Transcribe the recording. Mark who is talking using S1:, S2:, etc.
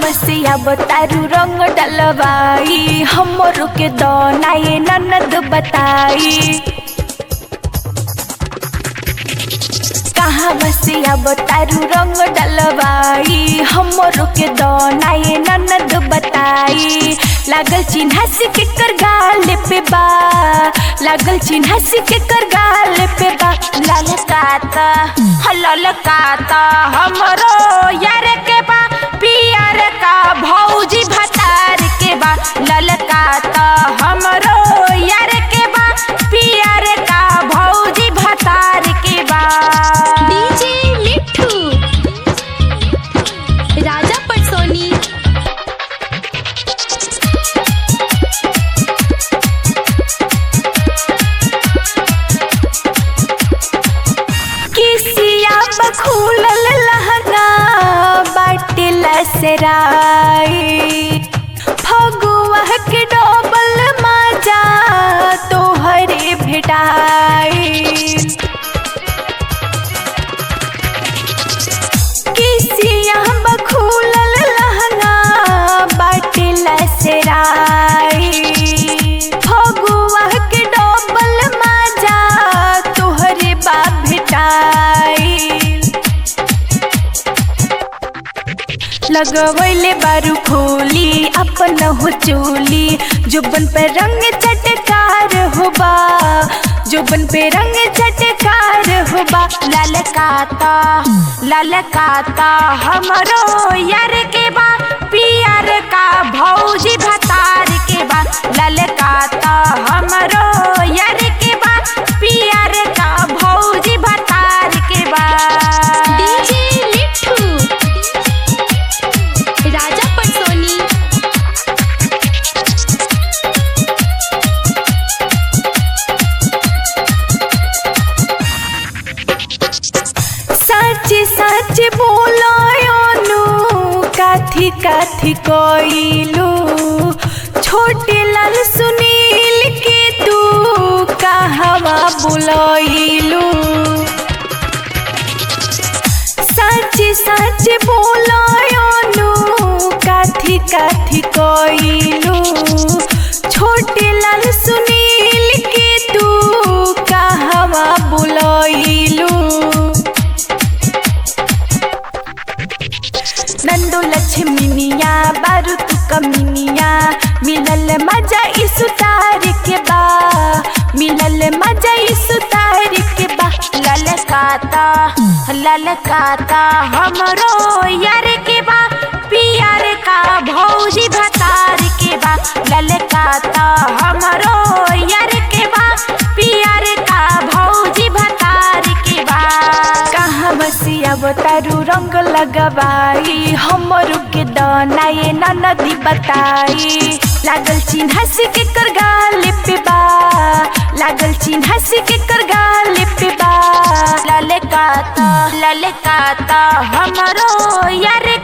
S1: बसिया बतारू रंग डलवाई हमरो के दनाए ननद बताई कहाँ बसिया बतारू रंग डलवाई हमरो के दनाए ननद बताई लागल चिन्हा से के कर गाल पे बा लागल चिन्हा से के कर गाल पे बा लाल काता हलल काता हमरो यार के बा पियर का भौजी भतार के बा लाल काता हमरो यार के बा पियर का भौजी भतार के बा
S2: डीजे मिठू राजा पटसोनी
S1: किसिया बखूलल लहंगा बाटिला सराई फगुआ के डोबल मजा तोहरे भेटाई किसिया बखूलल लहंगा बाटिला सराई फगुआ के डोबल मजा तोहरे बा भेटाई लगवैले बारू खोली अपन हो चोली जुबन पे रंग चटकार होबा जुबन पे रंग चटकार होबा लाल काता लाल काता हमरो यार के बा पियर का भौजी भतार के बा लाल काता हमरो यार के बा पियर का भौजी भतार के बा
S2: डीजे मिठू राजा पटसोनी
S1: सच सच बोलायोनु काथी काथी कोइलू छोटे लाल सुनील के तू कहवा बुलाइलू सच सच बोलायोनु काथी काथी कोइलू छोटे लाल सुनील के तू कहवा बुलाइलू नंदो लक्ष्मीनिया बारू तू कमीनिया मिलल मजा इस उतार के बा मिलल मजा इस उतार के बा ललकाता ललकाता हमरो यार के बा पियर का भौजी भतार के बा ललकाता हमरो यार के बा पियर का भौजी भतार के बा कहाँ बसिया बतारू रंग लगवाई हमरो के दनाए नदी बताई लागल चिन्हा से के कर गाल पे बा लागल चिन्हा से के कर गाल पे बा ललकाता ललकाता हमरो यार